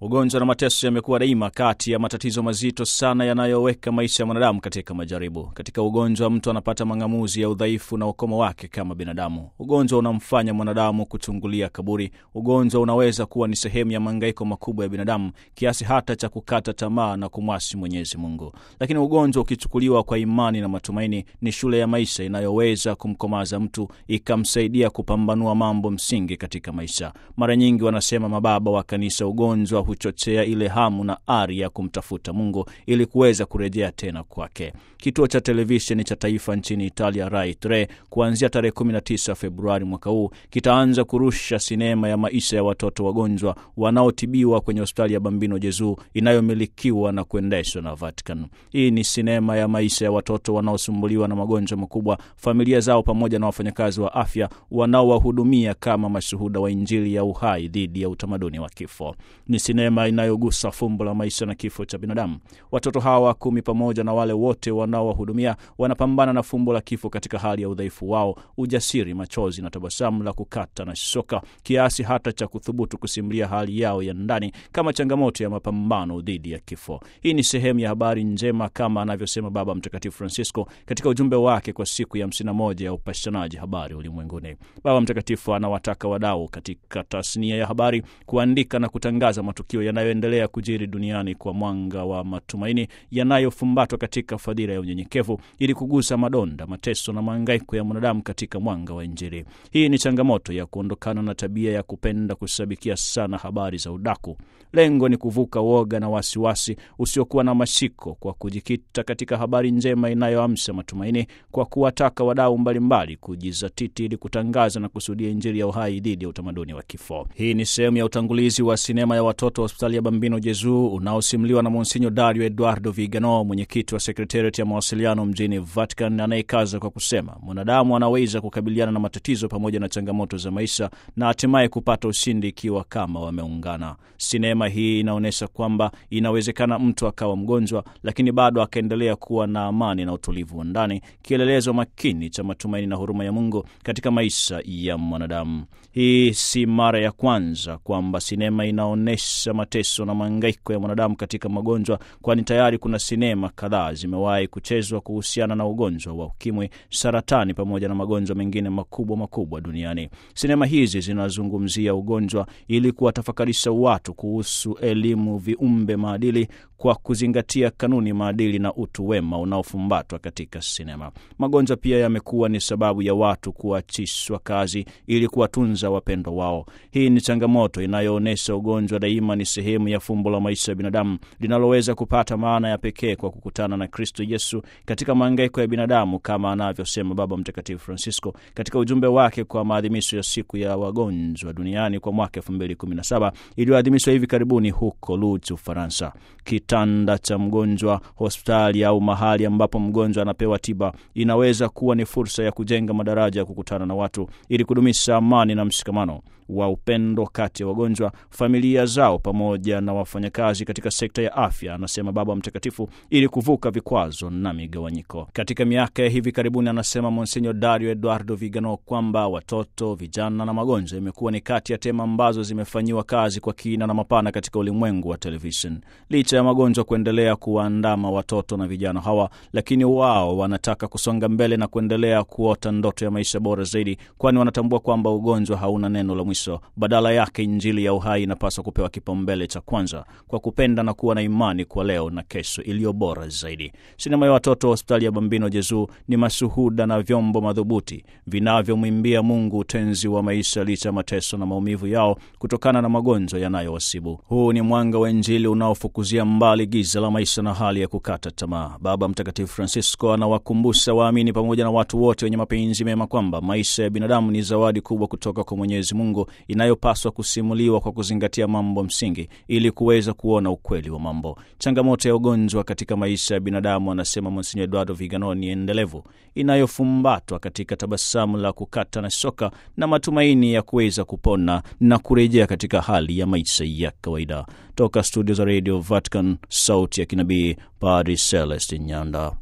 Ugonjwa na mateso yamekuwa daima kati ya matatizo mazito sana yanayoweka maisha ya mwanadamu katika majaribu. Katika ugonjwa, mtu anapata mang'amuzi ya udhaifu na ukomo wake kama binadamu. Ugonjwa unamfanya mwanadamu kuchungulia kaburi. Ugonjwa unaweza kuwa ni sehemu ya mahangaiko makubwa ya binadamu kiasi hata cha kukata tamaa na kumwasi Mwenyezi Mungu. Lakini ugonjwa ukichukuliwa kwa imani na matumaini, ni shule ya maisha inayoweza kumkomaza mtu, ikamsaidia kupambanua mambo msingi katika maisha. Mara nyingi wanasema mababa wa kanisa, ugonjwa huchochea ile hamu na ari ya kumtafuta Mungu ili kuweza kurejea tena kwake. Kituo cha televisheni cha taifa nchini Italia, Rai 3, kuanzia tarehe 19 Februari mwaka huu kitaanza kurusha sinema ya maisha ya watoto wagonjwa wanaotibiwa kwenye hospitali ya Bambino Jezu inayomilikiwa na kuendeshwa na Vatican. Hii ni sinema ya maisha ya watoto wanaosumbuliwa na magonjwa makubwa, familia zao, pamoja na wafanyakazi wa afya wanaowahudumia kama mashuhuda wa Injili ya uhai dhidi ya utamaduni wa kifo. Ni sinema inayogusa fumbo la maisha na kifo cha binadamu. Watoto hawa kumi pamoja na wale wote wanaowahudumia wanapambana na fumbo la kifo katika hali ya udhaifu wao, ujasiri, machozi na tabasamu la kukata na shoka, kiasi hata cha kuthubutu kusimulia hali yao ya ndani kama changamoto ya mapambano dhidi ya kifo. Hii ni sehemu ya habari njema kama anavyosema Baba Mtakatifu Francisco katika ujumbe wake kwa siku ya 51 ya upashanaji habari ulimwenguni. Baba Mtakatifu anawataka wadau katika tasnia ya habari kuandika na kutangaza matukio yanayoendelea kujiri duniani kwa mwanga wa matumaini yanayofumbatwa katika fadhila ya unyenyekevu ili kugusa madonda, mateso na mahangaiko ya mwanadamu katika mwanga wa Injili. Hii ni changamoto ya kuondokana na tabia ya kupenda kusabikia sana habari za udaku. Lengo ni kuvuka woga na wasiwasi usiokuwa na mashiko kwa kujikita katika habari njema inayoamsha matumaini, kwa kuwataka wadau mbalimbali kujizatiti ili kutangaza na kusudia Injili ya uhai dhidi ya utamaduni wa kifo. Hii ni sehemu ya utangulizi wa sinema ya watoto wa hospitali ya Bambino Jezu unaosimuliwa na Monsinyo Dario Eduardo Vigano, mwenyekiti wa sekretariati ya mawasiliano mjini Vatican, anayekaza kwa kusema mwanadamu anaweza kukabiliana na matatizo pamoja na changamoto za maisha na hatimaye kupata ushindi ikiwa kama wameungana. Sinema hii inaonyesha kwamba inawezekana mtu akawa mgonjwa, lakini bado akaendelea kuwa na amani na utulivu wa ndani, kielelezo makini cha matumaini na huruma ya Mungu katika maisha ya mwanadamu. Hii si mara ya kwanza kwamba sinema inaonyesha mateso na mahangaiko ya mwanadamu katika magonjwa, kwani tayari kuna sinema kadhaa zimewahi kuchezwa kuhusiana na ugonjwa wa ukimwi, saratani pamoja na magonjwa mengine makubwa makubwa duniani. Sinema hizi zinazungumzia ugonjwa ili kuwatafakarisha watu kuhusu elimu, viumbe, maadili kwa kuzingatia kanuni, maadili na utu wema unaofumbatwa katika sinema. Magonjwa pia yamekuwa ni sababu ya watu kuachishwa kazi ili kuwatunza wapendwa wao. Hii ni changamoto inayoonyesha ugonjwa daima ni sehemu ya fumbo la maisha ya binadamu linaloweza kupata maana ya pekee kwa kukutana na Kristo Yesu katika mahangaiko ya binadamu, kama anavyosema Baba Mtakatifu Francisco katika ujumbe wake kwa maadhimisho ya siku ya wagonjwa duniani kwa mwaka 2017 iliyoadhimishwa hivi karibuni huko Lourdes, Ufaransa. Kitanda cha mgonjwa, hospitali au mahali ambapo mgonjwa anapewa tiba inaweza kuwa ni fursa ya kujenga madaraja ya kukutana na watu ili kudumisha amani na mshikamano wa upendo kati ya wagonjwa, familia zao, pamoja na wafanyakazi katika sekta ya afya, anasema Baba Mtakatifu, ili kuvuka vikwazo na migawanyiko. Katika miaka ya hivi karibuni, anasema Monsinyo Dario Eduardo Vigano kwamba watoto, vijana na magonjwa imekuwa ni kati ya tema ambazo zimefanyiwa kazi kwa kina na mapana katika ulimwengu wa televishen. Licha ya magonjwa kuendelea kuwaandama watoto na vijana hawa, lakini wao wanataka kusonga mbele na kuendelea kuota ndoto ya maisha bora zaidi, kwani wanatambua kwamba ugonjwa hauna neno la mwisho. Badala yake, Injili ya uhai inapaswa kupewa kipaumbele cha kwanza kwa kupenda na kuwa na imani kwa leo na kesho iliyo bora zaidi. Sinema ya watoto wa hospitali ya Bambino Jezu ni mashuhuda na vyombo madhubuti vinavyomwimbia Mungu utenzi wa maisha licha ya mateso na maumivu yao kutokana na magonjwa yanayowasibu. Huu ni mwanga wa Injili unaofukuzia mbali giza la maisha na hali ya kukata tamaa. Baba Mtakatifu Francisco anawakumbusha waamini pamoja na watu wote wenye mapenzi mema kwamba maisha ya binadamu ni zawadi kubwa kutoka kwa Mwenyezi Mungu inayopaswa kusimuliwa kwa kuzingatia mambo msingi ili kuweza kuona ukweli wa mambo. Changamoto ya ugonjwa katika maisha ya binadamu, anasema Monsinyo Eduardo Vigano, ni endelevu inayofumbatwa katika tabasamu la kukata na shoka na matumaini ya kuweza kupona na kurejea katika hali ya maisha ya kawaida. Toka studio za Radio Vatican, sauti ya kinabii, Padri Celestin Nyanda.